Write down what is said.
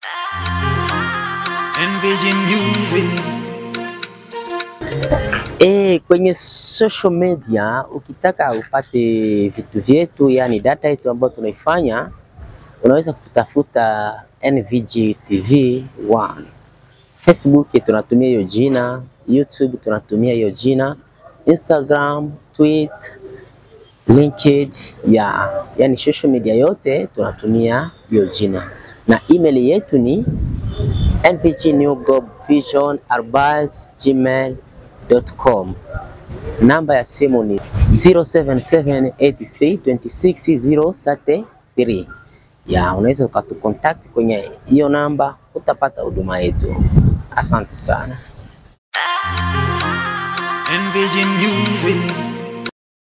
NVG Music. E, kwenye social media ukitaka upate vitu vyetu, yani data yetu ambayo tunaifanya, unaweza kutafuta NVG TV 1. Facebook tunatumia hiyo jina, YouTube tunatumia hiyo jina, Instagram, Twitter, LinkedIn, ya yani social media yote tunatumia hiyo jina, na email yetu ni nvgnewgobvision@gmail.com. Namba ya simu ni 0778326033. Ya, unaweza ukatucontact kwenye hiyo namba, utapata huduma yetu. Asante sana. NVG Music.